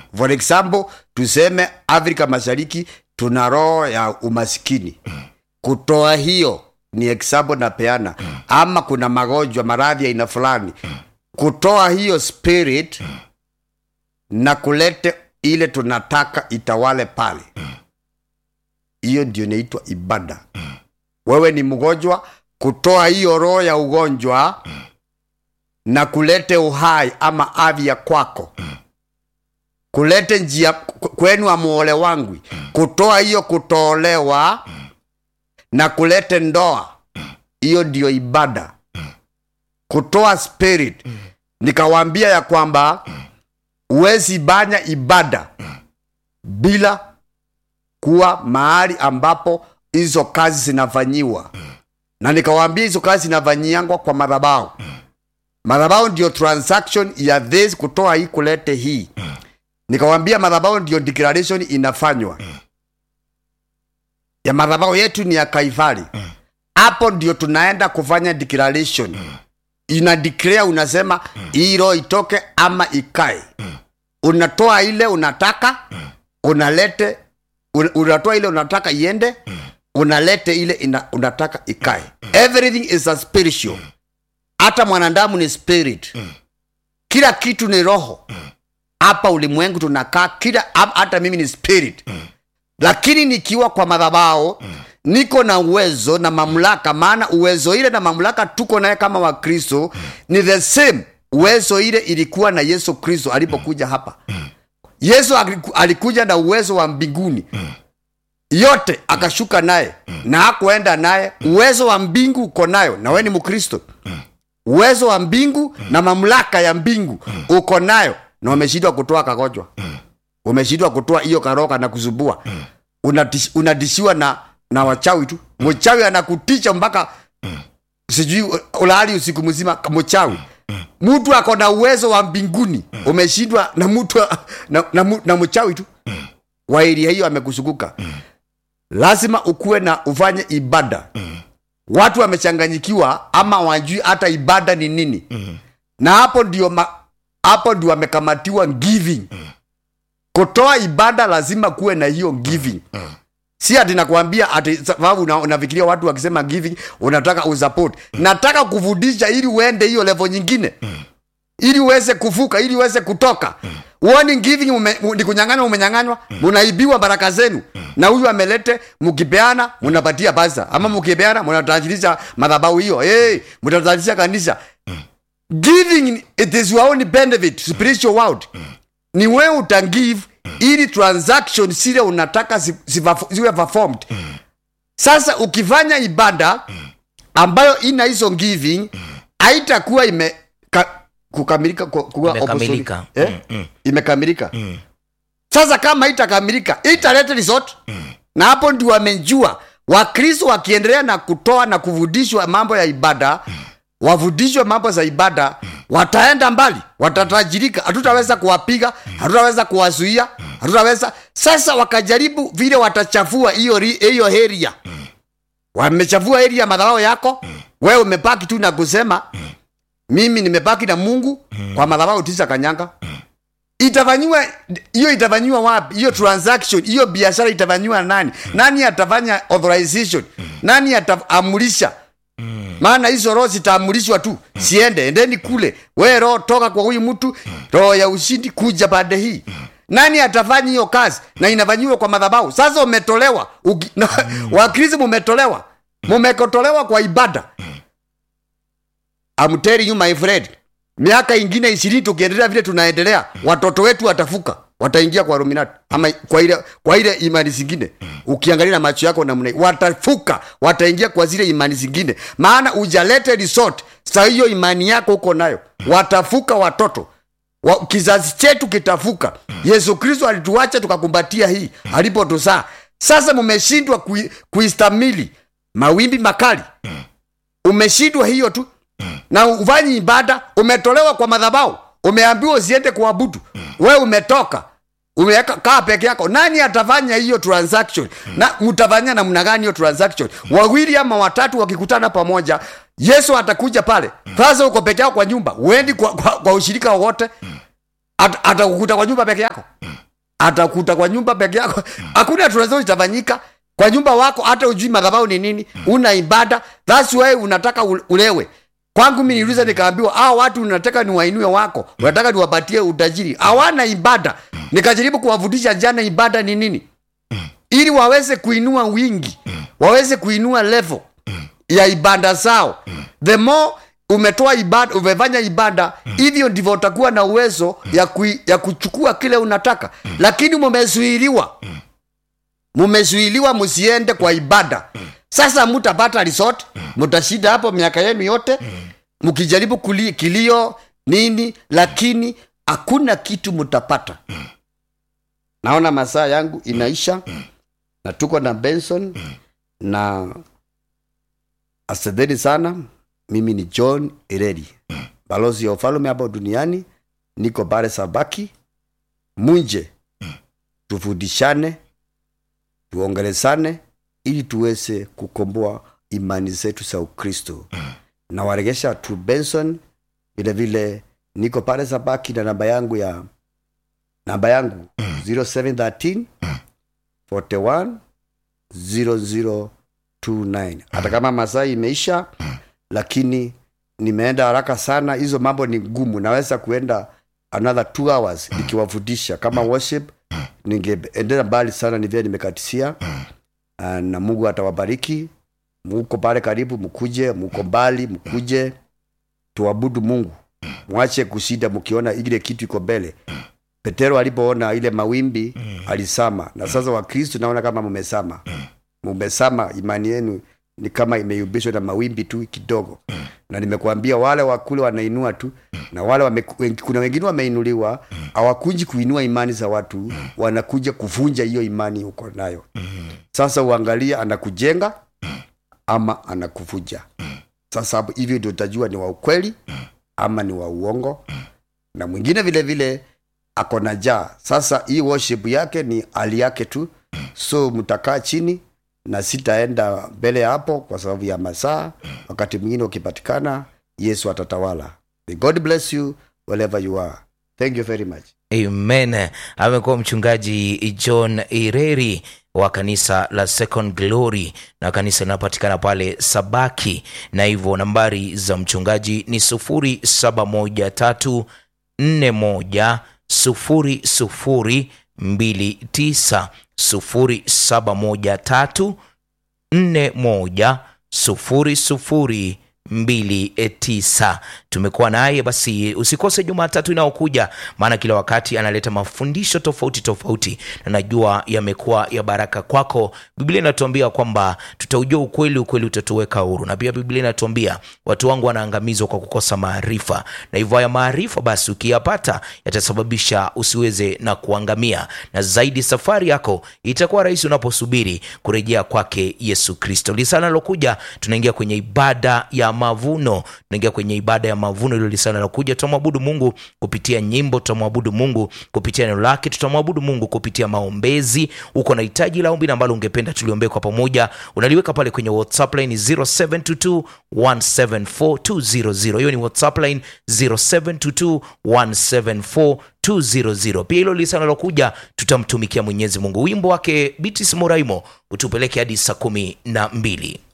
for example tuseme afrika mashariki tuna roho ya umasikini kutoa hiyo ni example napeana ama kuna magonjwa maradhi ya aina fulani kutoa hiyo spirit na kulete ile tunataka itawale pale hiyo ndio inaitwa ibada wewe ni mgonjwa kutoa hiyo roho ya ugonjwa na kulete uhai ama afya kwako kulete njia ku- kwenu amuole wangu kutoa hiyo kutolewa na kulete ndoa hiyo ndio ibada kutoa spirit nikawambia ya kwamba huwezi banya ibada bila kuwa mahali ambapo hizo kazi zinafanyiwa na nikawaambia hizo kazi zinafanyiangwa kwa madhabahu madhabahu ndio transaction ya this kutoa hii kulete hii nikawambia madhabahu ndio declaration inafanywa ya madhabahu yetu ni ya kaifari hapo ndio tunaenda kufanya declaration ina declare unasema hii roho itoke ama ikae unatoa ile unataka unalete un- unatoa ile unataka iende unalete ile ina, unataka ikae everything is a spiritual hata mwanadamu ni spirit kila kitu ni roho hapa ulimwengu tunakaa kila ha- hata mimi ni spirit lakini nikiwa kwa madhabao niko na uwezo na mamlaka maana uwezo ile na mamlaka tuko naye kama wakristo ni the same uwezo ile ilikuwa na yesu kristo alipokuja hapa yesu aliku- alikuja na uwezo wa mbinguni yote akashuka naye na hakuenda naye uwezo wa mbingu uko nayo na we ni mkristo uwezo wa mbingu na mamlaka ya mbingu uko nayo na umeshindwa kutoa kagonjwa umeshindwa kutoa hiyo karoka na kuzubua Unatish- unadishiwa na na wachawi tu mchawi anakutisha mpaka sijui ulali usiku mzima mchawi mtu ako na uwezo wa mbinguni umeshindwa na mtu na, na, mu- na mchawi tu wa eria hiyo amekusuguka lazima ukuwe na ufanye ibada watu wamechanganyikiwa ama wajui hata ibada ni nini na hapo ndio ma, hapo ndio wamekamatiwa giving kutoa ibada lazima kuwe na hiyo giving si ati nakwambia ati sababu una- unafikiria watu wakisema giving unataka usupport nataka kufundisha ili uende hiyo level nyingine ili uweze kuvuka ili uweze kutoka uoni giving ume, u- ni kunyang'anywa umenyang'anywa munaibiwa baraka zenu na huyu amelete mkipeana munapatia pasa ama mkipeana munatajirisha madhabahu hiyo hey, mutatajirisha kanisa giving it is your own benefit spiritual world ni wewe utagive ili transaction zile unataka zi- ziva- ziwe performed sasa ukifanya ibada ambayo ina hizo giving haitakuwa ime ka, kukamilika ku- kuwa Imekamilika. opposite. eh? imekamilika sasa kama itakamilika italeta resort na hapo ndio wamejua wakristo wakiendelea na kutoa na kufundishwa mambo ya ibada wafundishwe mambo za ibada wataenda mbali watatajirika hatutaweza kuwapiga hatutaweza kuwazuia hatutaweza sasa wakajaribu vile watachafua hiyo ri- hiyo area wamechafua area madhabahu yako wewe umebaki tu na kusema mimi nimebaki na mungu kwa madhabahu tisa kanyanga itafanyiwa hiyo itafanyiwa wapi hiyo transaction hiyo biashara itafanyiwa nani nani atafanya authorization nani ataamulisha maana hizo roho zitaamulishwa tu siende endeni kule we roho toka kwa huyu mtu roho ya ushindi kuja pande hii nani atafanya hiyo kazi na inafanyiwa kwa madhabahu sasa umetolewa Uki- na- wakristo mumetolewa mumekotolewa kwa ibada I'm telling you my friend miaka ingine ishirini tukiendelea vile tunaendelea watoto wetu watafuka wataingia kwa ruminati ama kwa ile kwa ile imani zingine ukiangalia na macho yako namna hii, watafuka wataingia kwa zile imani zingine maana ujalete resort sa hiyo imani yako uko nayo watafuka watoto wa, kizazi chetu kitafuka yesu kristo alituacha tukakumbatia hii alipotusaa sasa mumeshindwa kui- kuistamili mawimbi makali umeshindwa hiyo tu na ufanyi ibada umetolewa kwa madhabau umeambiwa usiende kuabudu we umetoka umeweka kaa peke yako nani atafanya hiyo transaction na mtafanya namna gani hiyo transaction wawili ama watatu wakikutana pamoja yesu atakuja pale sasa uko peke yako kwa nyumba uendi kwa, kwa, kwa ushirika wowote At- atakukuta kwa nyumba peke yako atakuta kwa nyumba peke yako hakuna tunaweza itafanyika kwa nyumba wako hata ujui madhabahu ni nini una ibada thats why unataka ule- ulewe kwangu mi niliuliza nikaambiwa hao watu unataka niwainue wako unataka niwapatie utajiri hawana ibada nikajaribu kuwafundisha jana ibada ni nini ili waweze kuinua wingi waweze kuinua level ya ibada zao the more umetoa ibada umefanya ibada hivyo ndivyo utakuwa na uwezo ya, kui, ya kuchukua kile unataka lakini mumezuiliwa mumezuiliwa msiende kwa ibada sasa mutapata resort mutashida hapo miaka yenu yote mkijaribu kuli- kilio nini lakini hakuna kitu mutapata naona masaa yangu inaisha na tuko na benson na asanteni sana mimi ni john ireri balozi ya ufalume hapo duniani niko bare sabaki munje tufundishane tuongelesane ili tuweze kukomboa imani zetu za ukristo na waregesha tu benson vile vile niko pale sabaki na namba yangu ya namba yangu 0713 41 0029 hata kama masaa imeisha lakini nimeenda haraka sana hizo mambo ni ngumu naweza kuenda another two hours nikiwafundisha kama worship ningeendea mbali sana ni vile nimekatisia Ah, na mungu atawabariki muko pale karibu mkuje muko mbali mkuje tuabudu mungu mwache kushinda mkiona ile kitu iko mbele petero alipoona ile mawimbi alisama na sasa wakristo naona kama mumesama mumesama imani yenu ni kama imeyumbishwa na mawimbi tu kidogo na nimekuambia wale wakule wanainua tu na wale wame, wen- kuna wengine wameinuliwa hawakuji kuinua imani za watu wanakuja kuvunja hiyo imani uko nayo sasa uangalie anakujenga ama anakuvunja sasa hapo hivyo ndio utajua ni wa ukweli ama ni wa uongo na mwingine vile vile ako na jaa sasa hii worship yake ni hali yake tu so mtakaa chini na sitaenda mbele ya hapo kwa sababu ya masaa wakati mwingine ukipatikana yesu atatawala May god bless you wherever you are thank you very much amen amekuwa mchungaji john ireri wa kanisa la second glory na kanisa linapatikana pale sabaki na hivyo nambari za mchungaji ni 0713 41 0029 0713 41 00 29 tumekuwa naye basi usikose jumatatu inayokuja maana kila wakati analeta mafundisho tofauti tofauti na najua yamekuwa ya baraka kwako biblia inatuambia kwamba tutaujua ukweli ukweli utatuweka huru na pia biblia inatuambia watu wangu wanaangamizwa kwa kukosa maarifa na hivyo haya maarifa basi ukiyapata yatasababisha usiweze na kuangamia na zaidi safari yako itakuwa rahisi unaposubiri kurejea kwake yesu kristo lisana lilokuja tunaingia kwenye ibada ya mavuno tunaingia kwenye ibada ya mavuno ilo lisana lilokuja tutamwabudu mungu kupitia nyimbo tutamwabudu mungu kupitia neno lake tutamwabudu mungu kupitia maombezi uko na hitaji la ombi na ambalo ungependa tuliombee kwa pamoja unaliweka pale kwenye whatsapp line 0722 174200 hiyo ni whatsapp line 0722 174200 pia hilo lisana lilokuja tutamtumikia mwenyezi mungu wimbo wake bitis moraimo utupeleke hadi saa kumi na mbili